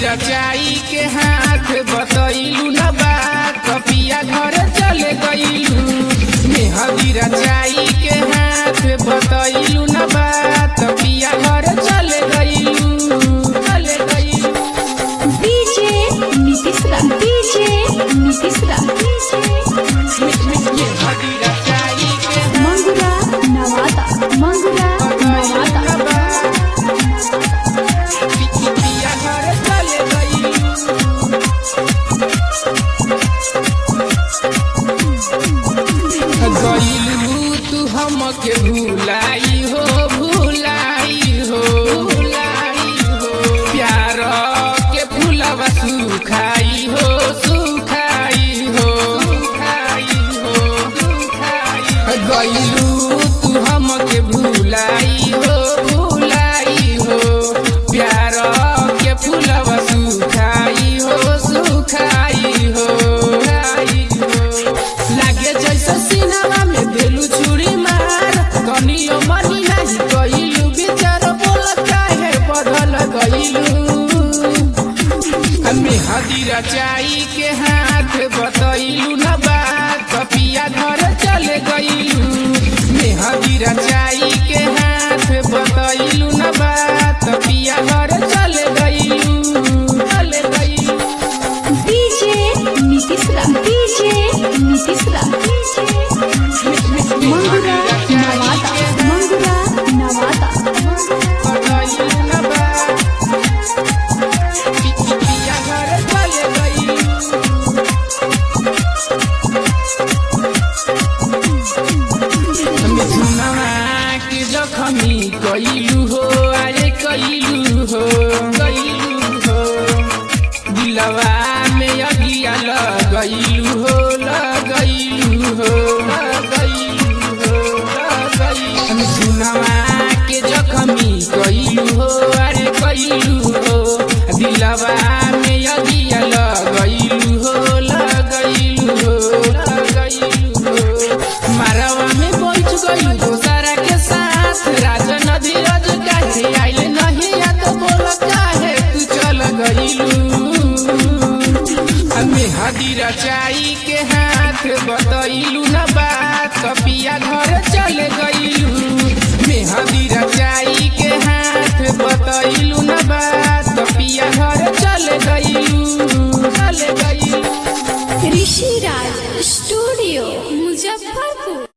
रचाई के हाथ बतैलू न बात कपिया घर चले गईलू मेहदी रचाई के हाथ बतैलू न बात कपिया घर चले गईलू चले गईलू डीजे नीतीश रा डीजे नीतीश रा मेहदी रचाई के मंगुरा नवादा मंगुरा बतैलू नवादा न बात कपिया घर चले गईलू गईलू तू हमके भूलाई हो भूलाई हो भूलाई हो प्यार के फूलवा सुखाई हो सुखाई हो सुखाई हो सुखाई गईलू तू हमके भूलाई हो भूलाई हो प्यार के फूलवा सुखाई हो सुखाई हो सुखाई हो लागे जैसे सिनेमा में देलू छुरी मार कनियो मनी नाही गईलू विचार बोल काहे बढ़ल गईलू हमें हदी रचाई के हाथ बतैलू न बात कपिया घर चले गईलू मेहदी रचाई के हाथ बतैलू न बात कपिया घर चले गईलू चले गईलू डीजे नीतीश रा डीजे नीतीश रा मंगुरा नवादा मंगुरा नवादा बतैलू न बात कपिया घर चले गईलू मिथुनवा के जखमी कइलू हो अरे कइलू हो कइलू हो दिलवा में अगिया लगइलू हो लगइलू हो लगइलू हो लगइलू मिथुनवा के जखमी कइलू हो अरे कइलू हो दिलवा में अगिया लगइलू हो लगइलू हो लगइलू हो मारवा में बैठ गई दोसरा के साथ राजन धीरज काहे आइल नहीं या तो बोल काहे तू चल गईलू हमें हदी रचाई के हाथ बतैलू न बात कपिया घर चल गईलू मेहदी रचाई के हाथ बतैलू न बात कपिया घर चल गईलू चल गईलू ऋषि राज स्टूडियो मुजफ्फरपुर